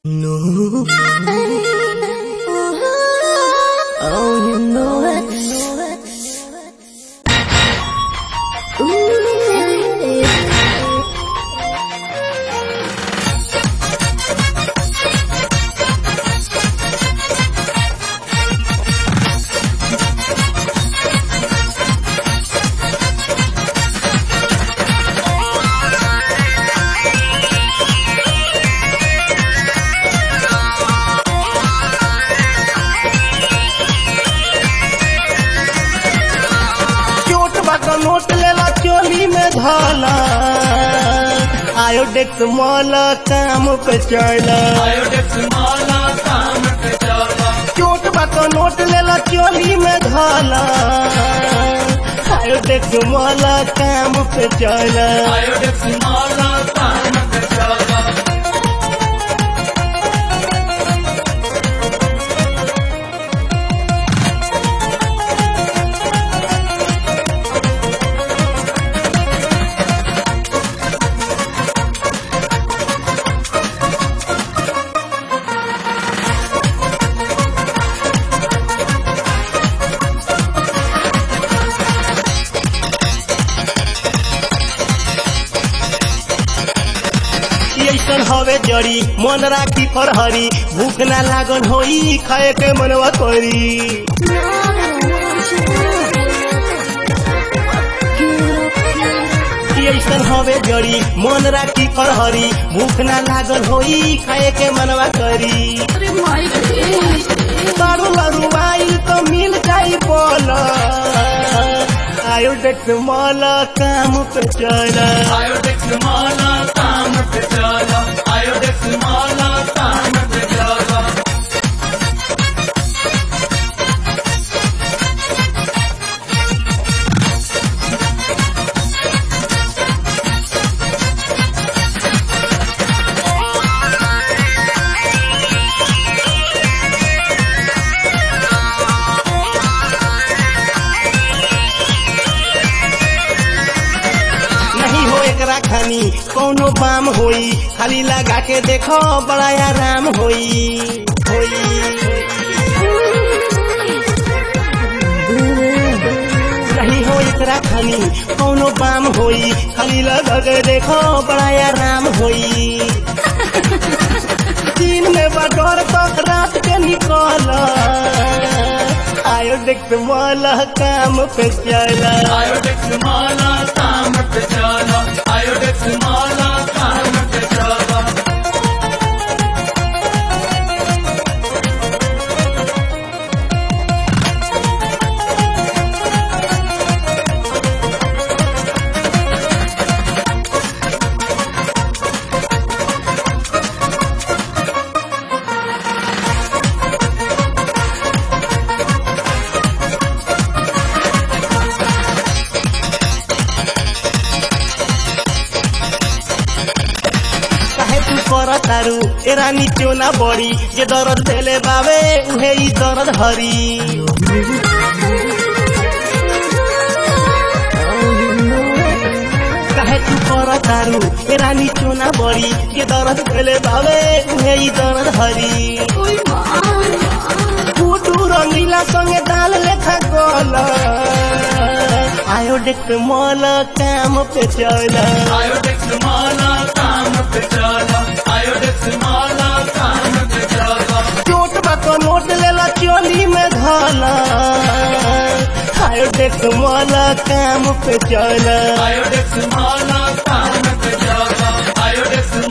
No. Oh, you know it. चोट बाका note लेला चोली में धाला आयोडेक्स मॉल काम पे चला चोट बाका नोट लेला चोली में धाला आयोडेक्स मॉल काम पे चला ऐसन हवे जड़ी मन राखी फरहरी भूख ना लागन होई खाए के मनवा करी ऐसन हवे जड़ी मन राखी फरहरी भूख ना लागल होई खाए के मनवा करी बारू लरू आइल तो मिल जाई बोल आयोडेक्स मॉल काम पे चला नहीं हो एकरा खानी कौनो बाम होई खाली लगा के देखो बड़ा आराम होई होई नहीं हो एकरा खानी कौनो बाम होई खाली लगा के देखो बड़ा आराम होई दिन में बडोर तक रात के निकल आयो देख वाला काम पे चला काहे तू कर तारू ए रानी क्यों ना बड़ी जे दर्द देले बावे उहे ई दर्द हरी काहे तू कर तारू ए रानी क्यों ना बड़ी जे दर्द देले बावे उहे ई दर्द हरी फूटू रंगीला संगे दाल लेखा गोल आयोडेक्स मॉल काम पे चला चोट बाको नोट लेला चोली में धाला आयोडेक्स मॉल काम पे चला Iodex Mala, Tam Pejala, Iodex